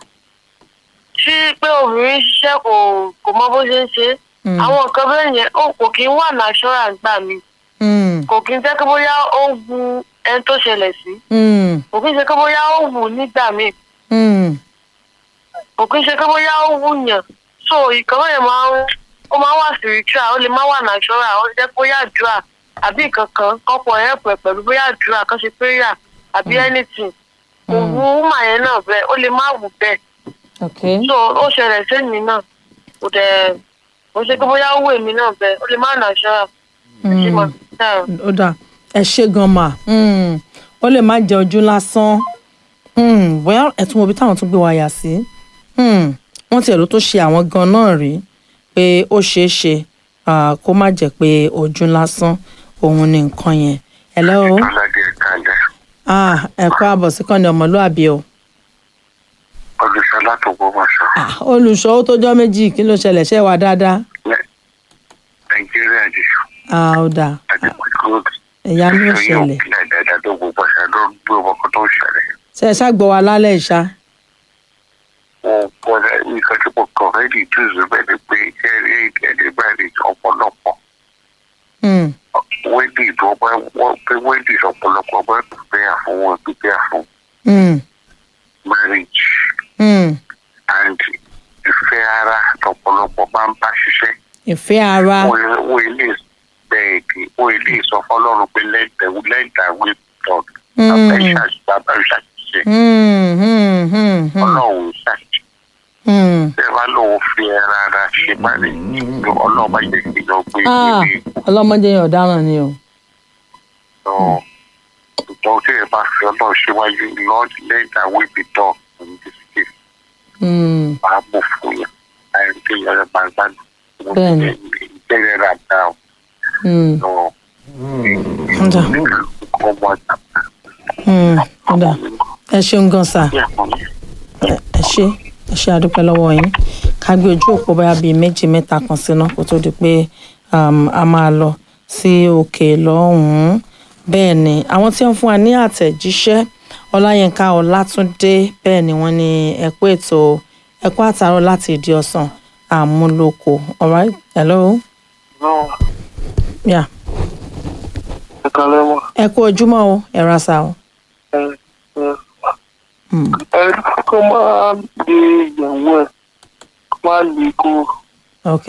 sí pé obìnrin ṣiṣẹ́ kò kò mọ bó ṣe ń ṣe. Mm. Àwọn nǹkan bẹ́ẹ̀ yẹn ó kò kí ń wà natural gbà mí. Mm, Kò kí ń jẹ́ pé bóyá ó ń wu ẹni tó ṣẹlẹ̀ sí. mm, Kò kí ń ṣe pé bóyá ó wù nígbà míì. mm, kò kí ń ṣe pé bóyá ó wúyàn so ìkànnì yẹn máa ń ó máa ń wà spiritual ó lè má wà natural ó lè jẹ́ bóyá àdúrà àbí nǹkan kan kọ́pọ̀ ẹ̀ pẹ̀ pẹ̀lú bóyá àdúrà kan ṣe prayer àbí anything kò wú wúmà yẹn náà bẹ́ẹ̀ ó lè má wù bẹ́ẹ̀ ok so ó ṣẹlẹ̀ sẹ́mi náà kò dẹ̀ kò ṣe pé bóyá ó wù èmi náà bẹ́ẹ̀ ó lè má natural ṣé mo ó dà ẹ ṣe gan mà Mm, ó lè má jẹ ojú lásán Mm, well ẹ tún wo ibi táwọn tún gbé wa yà sí Mm, wọ́n tiẹ̀ ló tó ṣe àwọn gan náà rí pé ó ṣeé ṣe ah, kó má jẹ́ pé ojú lásán òun ni nǹkan yẹn hello aládé kalẹ̀ ah, ẹ kú àbọ̀ sí kàn ní ọmọlúàbí o ọdúnṣe látògbómọ̀ṣọ́ Ah, olùṣọ́ ó tó jọ́ méjì kí ló ṣẹlẹ̀ ṣẹ́ wa dáadáa nàìjíríà jù Ah, ó dà àti pẹ̀lú ẹ̀yà ni ó ṣẹlẹ̀ ìpínlẹ̀ dáadáa tó gbogbo ọ̀ṣẹ́ ló ń gbé ọkọ̀ tó ń ṣẹlẹ̀. ṣe ẹ ṣàgbọ́ wa lálẹ́ ìṣá wọn kọ́ra nǹkan tí mo kàn fẹ́ di túùsù bẹ́ẹ̀ ni pé ẹ̀rí ẹ̀rí báyìí ọ̀pọ̀lọpọ̀ Mm, wẹ́dì tó bá wọ́n pé wẹ́dì ọ̀pọ̀lọpọ̀ bá pípẹ́ àfọwọ́ pípẹ́ àfọ mm, marriage mm. and ìfẹ́ ara tọ̀pọ̀lọpọ̀ máa ń bá ṣiṣẹ́ ìfẹ́ ara wọ́n ilé bẹ́ẹ̀ kí wọ́n ilé sọ fọlọ́run pé lẹ́dà lẹ́dà wí tọ̀ Mm. abẹ́ ṣàṣìṣe Mm, mm, mm, mm, ọlọ́run ṣàṣìṣe. mm. bẹ́ẹ̀ bá lóun fi ẹran ara ṣe parí ní ọlọ́ọ̀bá yẹ kí lọ gbé Ah, ilé ọlọ́mọdé yẹn ọ̀daràn ni o. lọ. ìtọ́ tí ẹ bá fi ọlọ́ọ̀ síwájú lord let that way be done in this case Mm, máa mú fún yẹn láì pé yẹn máa gbádùn. Bẹ́ẹ̀ni. ìbẹ̀rẹ̀ rà dá o. mm, lọ. Ọ̀dà. ọmọ àtàkùn mm, ọ̀dà ẹ ṣeun gan sà ní àkọ́ni. ẹ ẹ ṣe ẹ ṣe àdúpẹ́ lọ́wọ́ yín ká gbé ojú òpó báyà bíi méjì mẹ́ta kan síná kó tó di pé um, a máa lọ sí òkè lọ́hùn-ún bẹ́ẹ̀ ni àwọn tí wọ́n fún wa ní àtẹ̀jíṣẹ́ ọláyínká ọlátúndé bẹ́ẹ̀ ni wọ́n ní ẹ kú ètò ẹ kú àtàrọ láti ìdí ọsàn àmúlòkọ alright hello náà yeah. ẹ̀ka lẹ́wọ̀n ẹ kú ojúmọ́ o ẹ ra sa o. ẹ̀ ẹ̀ Hmm. ẹ̀ kó máa lè ìyàwó ẹ̀ kó máa lè kó ok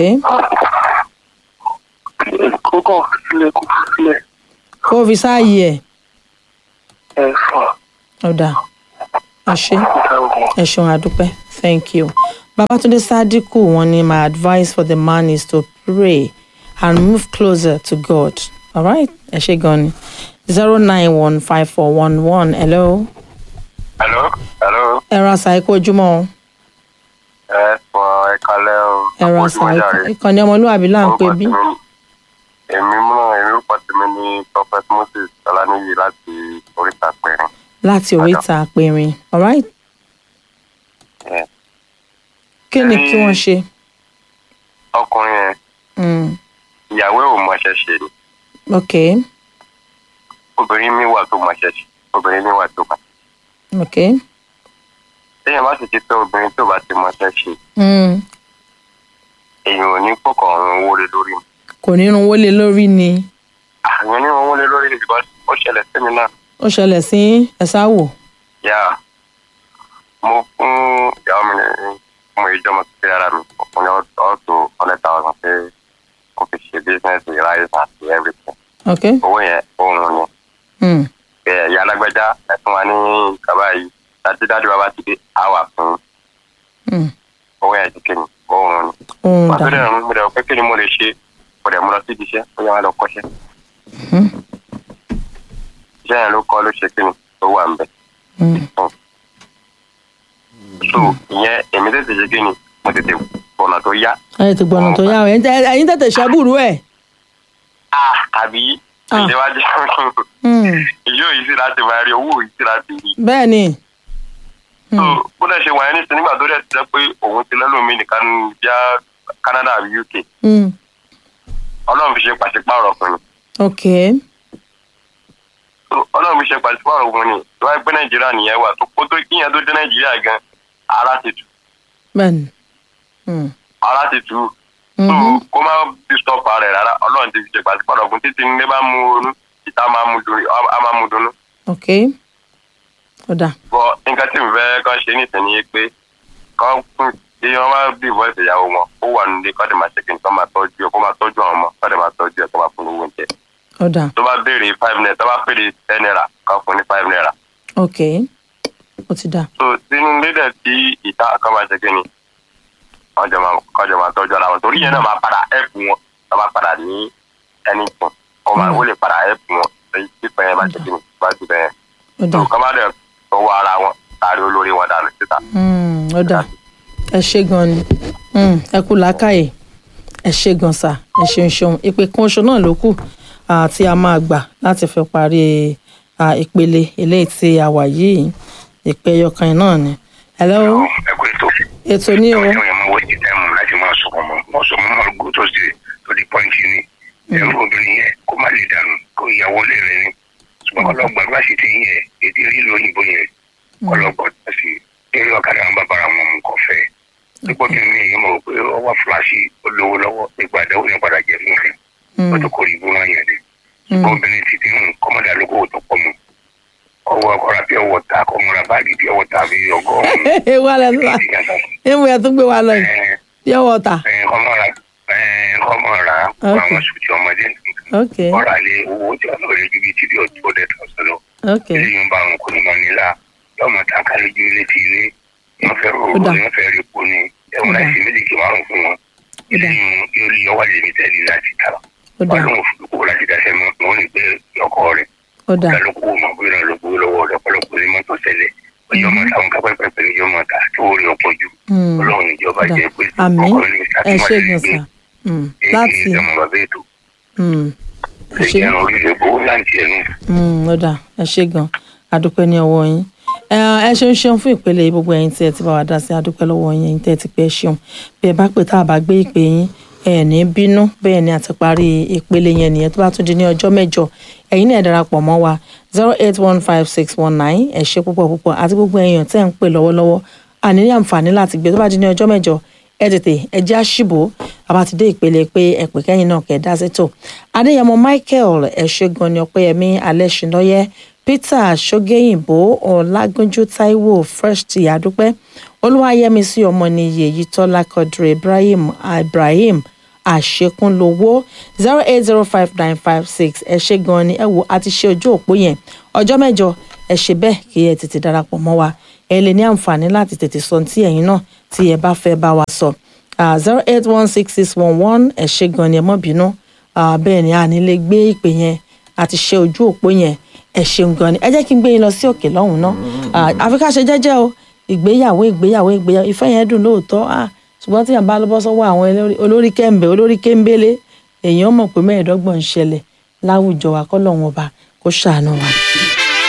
kó kàn sílẹ̀ kó sílẹ̀ kó o fi sáàyè ẹ ẹ̀ fà ó dáa ẹ ṣe ẹ̀wọ̀n. ẹ ṣeun àdúpẹ́ thank you. babatunde sadiku wọn ni my advice for the man is to pray and move closer to god alright ẹ ṣe gan ni zero nine one five four one one hello hello hello ẹ ra sa ẹ kú ojúmọ́ o ẹ fọ ẹ kalẹ o ẹ ra sa ìkànnì ọmọlúwàbí là ń pè bí èmi mú èmi rúkọ tèmi ní prophet moses ọlánìyí láti oríta pẹrin láti oríta àpẹrin alright Yeah. kí ni kí wọ́n ṣe. ọkùnrin yẹn Mm. ìyàwó ẹ̀ ò mọṣẹ́ ṣe ni ok obìnrin mi wà tó mọṣẹ́ ṣe obìnrin mi wà tó mọ ok téèyàn bá sì ti fẹ́ obìnrin tó bá ti mọṣẹ́ ṣe mm. èèyàn ò ní kókò ọ̀run owó lé lórí mi kò ní irun wọlé lórí ni àwọn ní owó lé lórí mi because ó ṣẹlẹ̀ sí mi náà ó ṣẹlẹ̀ sí ẹ̀sáwò yà mo fún ìyàwó mi ní mo ìjọ mo ti ara mi mo ní ọ̀tọ̀ hundred thousand pé kò fi ṣe business rice àti everything ok owó yẹn òun ni mm. ẹ ìyá alágbẹ́já ẹ fún wa ní kaba yìí dájúdájú bàbá ti dé àwà fún Mm. owó yẹn ti kéde òun ni. ohun pàtó dẹ̀ dà ń gbẹdẹ̀ pé kí ni mo lè ṣe mo dẹ̀ mo lọ sí ibi iṣẹ́ ó yẹ wọn lọ kọ́ṣẹ́. Mhm. iṣẹ́ yẹn ló kọ́ ló ṣe kí ni ó wà ń bẹ̀. Mm. so ìyẹn èmi tètè ṣe kí ni mo tètè bọ̀nà tó yá. ẹ ti gbọ̀nà tó yá o ẹ̀yin tẹ- ẹ̀yin tètè ṣẹ́bùrú ẹ̀. ah àbí Ah. ìjẹ́wájú Mm. ìjọ yìí sí láti máa rí owó yìí sí láti rí. bẹ́ẹ̀ ni so bó dẹ̀ ṣe wà yẹn nísìnyí nígbà tó dẹ̀ ti jẹ́ pé òun ti lẹ́lòmíì nìkan ní bíá Canada àbí UK Mm. ọlọ́run fi ṣe pàṣípààrọ̀ ọkùnrin ok So, ọlọ́run fi ṣe pàṣípààrọ̀ ọkùnrin tó wáyé pé nàìjíríà nìyẹn wà tó kó tó kíyẹn tó dé nàìjíríà gan ara ti tù bẹ́ẹ̀ ni Mm. ara ti tù so Mhm. kó má disturb ara rẹ̀ rárá ọlọ́run ti fi ṣe pàṣípààrọ̀ ọkùnrin títí nílé bá mú ronú ìta máa mú dunu á máa mú dunu ok ó dà bọ nǹkan tí mo fẹ́ kàn ṣe nísìnyí pé kàn fún tí wọ́n bá bí ìwọ́sẹ̀ ìyàwó wọn ó wà nílé kọ́ dẹ̀ máa ṣe kí n kọ́ máa tọ́jú ẹ̀ kó máa tọ́jú àwọn ọmọ kọ́ dẹ̀ máa tọ́jú ẹ̀ kó máa fún owó oúnjẹ ó dà tó bá béèrè five naira tó bá pèrè ten naira kàn fún ní five naira ok ó ti dà so sínú lédè tí ìta kan máa ṣe kí ni wọ́n jọ máa kọ́ jọ máa tọ́jú ara wọn torí yẹn náà máa padà ẹ̀pù wọn tó bá padà ní ẹni tún ó máa ó lè padà ẹ̀pù wọn èyí tí pẹ́ yẹn bá ṣe kí ni bá ti bẹ́ẹ̀ ó dà tó kọ́ bá dẹ̀ tọwọ́ ara wọn kárí olórí wọn dànù síta. Mm, ó dà ẹ ṣe gan ni Mm, ẹ kú làákàyè ẹ ṣe gan sà ẹ ṣeun ṣeun ìpè kan oṣù náà ló kù ah, tí a máa gbà láti fi parí ah, ìpele eléyìí tí a wà yìí ìpè ẹyọkan yìí náà ni. hello ẹ kò ètò ètò ní o ìjọba yẹn máa wọ ìdí táìmù láti máa sọ̀rọ̀ mọ́ wọ́n sọ mọ́ máa gbó tó ṣe tó di pọ́ǹtì ni ẹ̀rù obìnrin yẹn kó má lè dànù kó ìyàwó lè rìn ni ṣùgbọ́n ọlọ́gbà bá sì ti yẹn èdè rílo òyìnbó yẹn ọlọ́gbà tó sì eré ọ̀kadà àwọn bàbá àwọn ọmọ nǹkan fẹ́ nígbà tí mi yẹn mọ̀ pé ó wà fúláṣí olówó lọ́wọ́ nígbà àdáwò yẹn padà jẹ́ fún rẹ̀ ó tó kó ìbò wọn yẹn dé ṣùgbọ́n obìnrin ti ti hùn kọ́mọdé alókòwò tó pọ̀ mọ́ ọwọ́ ọkọ̀ra bí ọwọ́ ta kọ́mọra báàgì bí ọwọ́ ta bí ọgọ́rùn-ún ewu alẹ tó wà ewu ẹ tó gbé wa lọ yìí pure water kọ́mọra kọ́mọra àwọn sùtì ọmọdé ok ọ̀rọ̀ àlẹ́ owó tí wọ́n lọ́ọ́ rẹ̀ ju bíi tíbi ọ̀tún ọ̀dẹ̀ tó sọ lọ ok eléyìí ń bá àwọn kò ní mọ nílá yọmọ ta kálójú ilé ti ilé wọn fẹ́ rò Ó dà. ó wọn fẹ́ rí epo ni ẹ̀wọ̀n Ó dà. láti méjì kí márùn fún wọn Ó dà. eléyìí yóò lè yọwọ́ lè ní tẹ́lẹ̀ láti ta ó dà wọn lóun fún kó láti dáṣẹ́ mọ́ wọn ní pé ọkọ rẹ̀ ó dà kálukú mọ̀ bí wọn lọ gbowó lọ́wọ́ rẹ̀ ọ̀pọ̀lọpọ̀ ní mọ́tò ṣẹlẹ̀ ọjọ́ mọ́ táwọn kápẹ́pẹ́ ní yọmọ ta tó rí ọ̀pọ̀ jù Mm. ọlọ́run ìjọba Ó dà. jẹ́ pé àmín ọkọ ní ẹ ṣe gan gbé sà Mm, èyí láti ní ìjọba bàbá ètò Mm, ẹ ṣe ìjẹun orílẹ̀ gbowó láǹtì ẹnu Mm, ó dà ẹ ṣe gan adúpẹ́ ní ọwọ́ yín ẹ ẹ ṣeun ṣeun fún ìpele yìí, gbogbo ẹ̀yin tí ẹ ti bá wa dá sí adúpẹ́ lọ́wọ́ yín ẹ̀yin tí ẹ ti pẹ́ ṣeun bí ẹ bá pè tá a bá gbé ìpè yín ẹ ní bínú bẹ́ẹ̀ ni àti parí ìpele yẹn nìyẹn tó bá tún di ní ọjọ́ mẹ́jọ ẹ̀yin náà ẹ darapọ̀ mọ́ wa zero eight one five six one nine ẹ ṣe púpọ̀ púpọ̀ àti gbogbo èèyàn tẹ́ ń pè lọ́wọ́lọ́wọ́ àní ní àǹfààní láti gbé tó bá di ní ọjọ́ mẹ́jọ ẹ tètè ẹ jẹ́ àṣìbò àbá ti dé ìpele pé ẹ pè kẹ́yìn náà kẹ́ ẹ dá sétò adéyẹmọ michael ẹ̀ṣẹ́gun ni ọpẹ́yẹmí alẹ́ṣinlọ́yẹ́ peter ṣọ́gẹ́yìnbó ọ̀làgúnjú taiwo fresh ti àdúpẹ́ olúwayẹmísí ọmọnìyí èyítọ́lá kọdùrẹ́ ibrahim ibrahim àṣekúnlówó zero eight zero five nine five six ẹ ṣe gan ni ẹ wo a ti ṣe ojú òpó yẹn ọjọ́ mẹ́jọ ẹ ṣe bẹ́ẹ̀ kí ẹ tètè darapọ̀ mọ́ wa ẹ lè ní àǹfààní láti tètè sọ tí ẹ̀yin náà tí ẹ bá fẹ́ bá wa sọ zero eight one six six one one ẹ ṣe gan ni ẹ mọ́ bínú Ah, bẹ́ẹ̀ ni a ní lè gbé ìpè yẹn a ti ṣe ojú òpó yẹn ẹ ṣeun gan ni ẹ jẹ́ kí n gbé yín lọ sí òkè lọ́hùn náà Ah, àfi ká ṣe jẹ́jẹ́ o ìgbéyàwó ìgbéyàwó ìgbéyàwó ìfẹ́ yẹn dùn lóòótọ́ ah, ṣùgbọ́n tí yàn bá lọ bọ́ sọ́wọ́ àwọn elórí- olórí kẹ́ńbẹ́ olórí kéńbélé èèyàn mọ̀ pé mẹ́ẹ̀ẹ́dọ́gbọ̀n ń ṣẹlẹ̀ láwùjọ wa kọ́ lọ́wọ́n ọba kó ṣàánú wa.